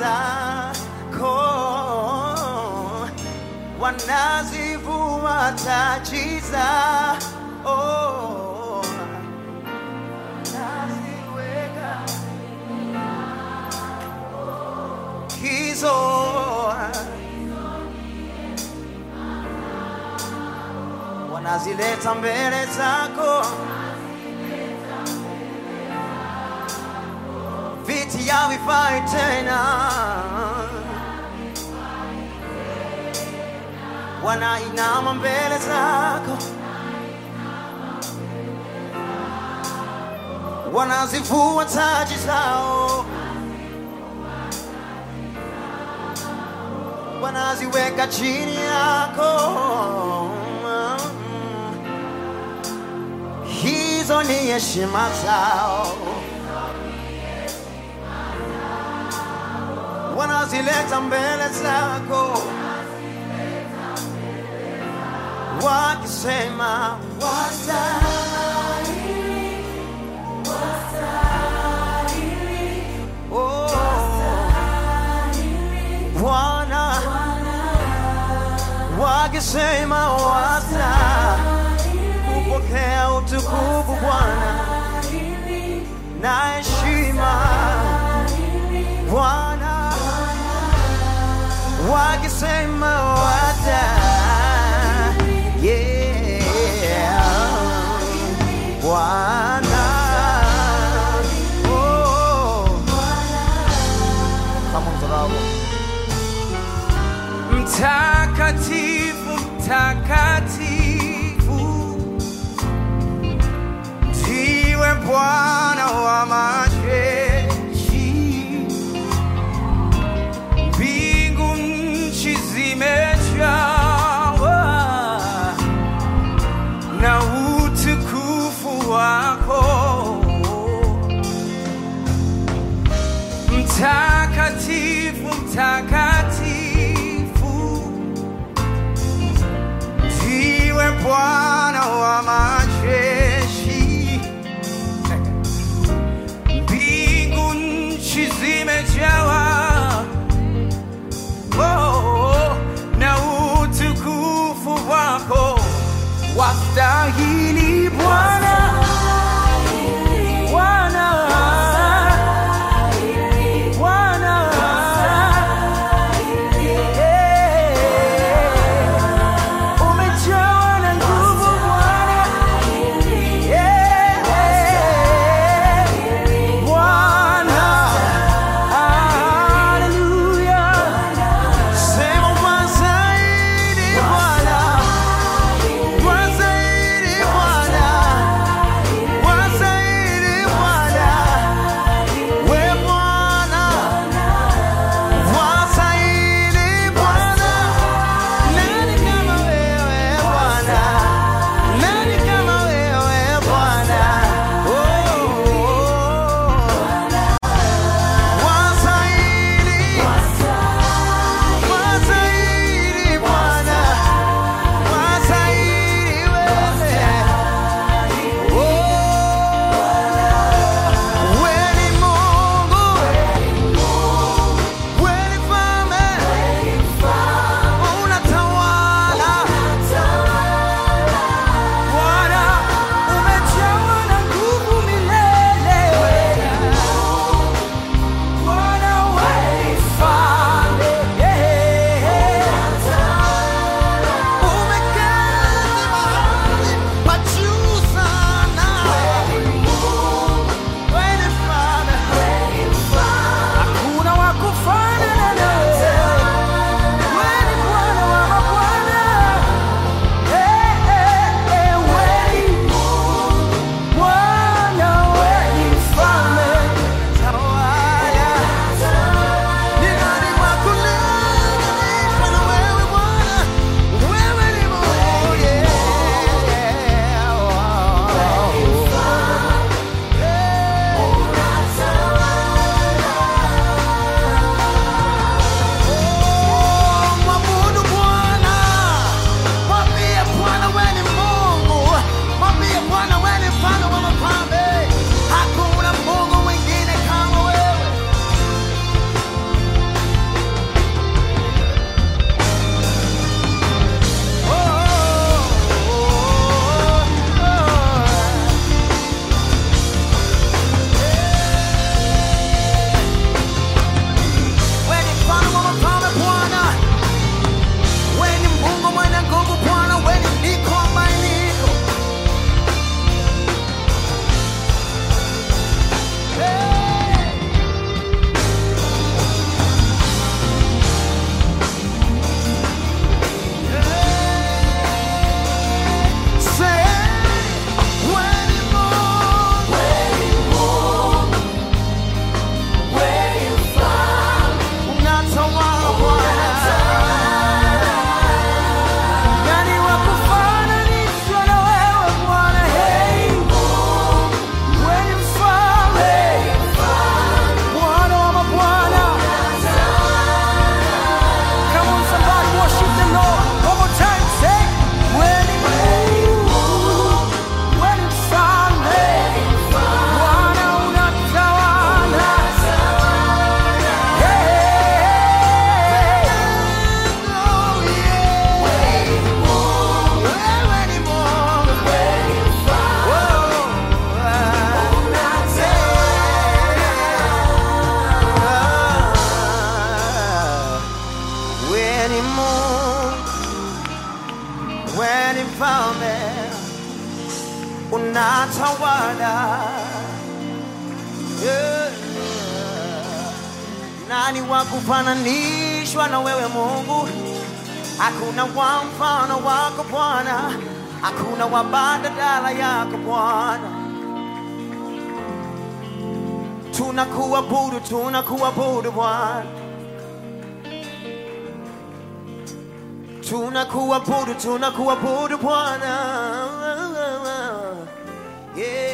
zako wanazivua taji zao naziweka hizo wanazileta mbele zako viti havifai tena wanainama mbele zako wanazivua taji zao wanaziweka chini yako hizo ni heshima zao wanazileta mbele zako wakisema wastahili, oh, Bwana wakisema wasta kupokea utukufu Bwana na heshima Bwana wakisema wasta yeah Bwana oh kama mzarau Mtakatifu, mtakatifu, ndiwe Bwana wa majeshi. Mbingu nchi zimejawa na utukufu wako. Mtakatifu, mtakatifu, ndiwe Bwana wa majeshi. Mbingu nchi zimejawa oh, na utukufu wako. Wastahili Bwana, Bwana, Bwana, mfalme, unatawala. Yeah. Nani wa kufananishwa na wewe Mungu? Hakuna wa mfano wako Bwana, hakuna wa badala yako Bwana. Tunakuabudu, tunakuabudu Bwana, tunakuabudu, tunakuabudu Bwana. Yeah.